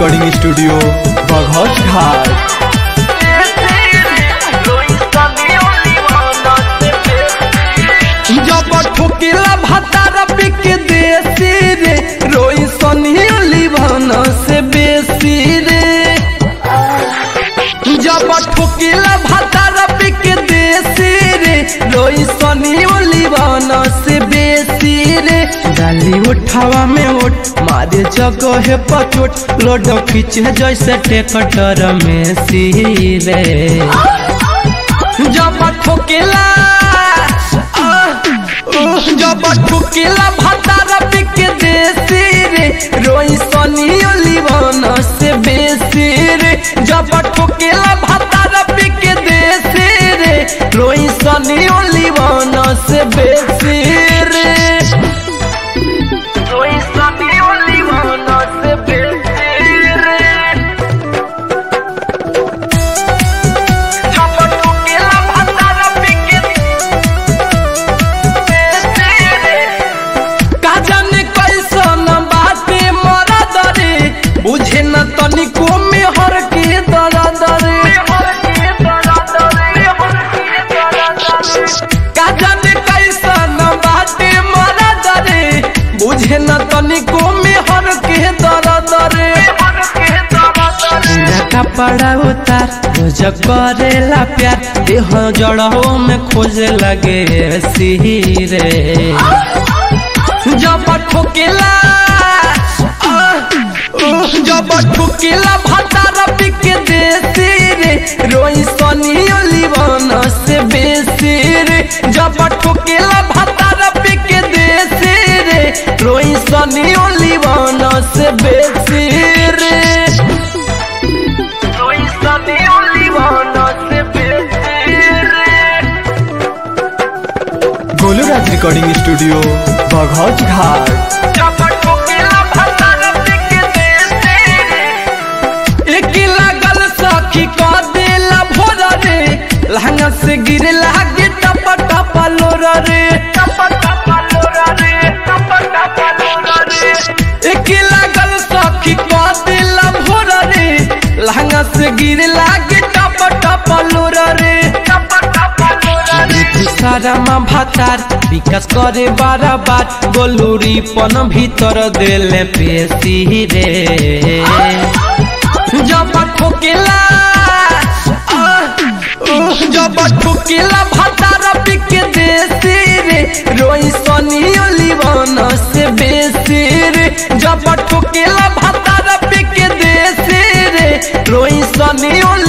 recording studio Baghauch घाट जब ठोकेला भातार पिक देसी रे रोई सनी लिभन से बेसी रे जब ठोकेला भातार पिक देसी रे रोई सनी लिभन से बेसी रे डाली उठावा में उठ मारे जगह पचोट लोड खींचे जैसे टेकटर में सी रे जब ठोकेला जब ठुकेला भातार पिक देसी रे रोई सनी लिवन से बेसी रे जब ठुकेला भातार पिक देसी रे रोई सनी लिवन से बेसी रे रोई सनी लिवन से बेसी रे जब ठुकेला भातार पिक का जाने कैसन बाटे मरा दरे बुझे न तनिको में हर के दरा दरे का जाने कैसन बाटे मरा दरे बुझे न तनिको में हर के दरा दरे पूरा कपड़ा उतार रोज करेला प्यार देह जड़ों में खोजे लगे सिरे जब ठोकेला जब ठोकेला भातार पिक देसी रे रोई सनी लिवन से बेसी रे जब ठोकेला भातार पिक देसी रे रोई सनी लिवन से बेसी रे रोई सनी लिवन से बेसी रे गोलू राज रिकॉर्डिंग स्टूडियो बघौच घाट एक लागल सखी क देला भोर रे लहंगा से गिरे लागे टप टप लोर रे एक लागल सखी क देला भोर रे लहंगा से गिरे लागे टप टप लोर रे सारा मा भातार विकास करे बारा बार गोलूरी पन भीतर देले पेशी रे जब ठोकेला जब ठोकेला भातार पिक देसी रे रोई सनी लिवन से बेसी रे जब ठोकेला भातार पिक देसी रे रोई सनी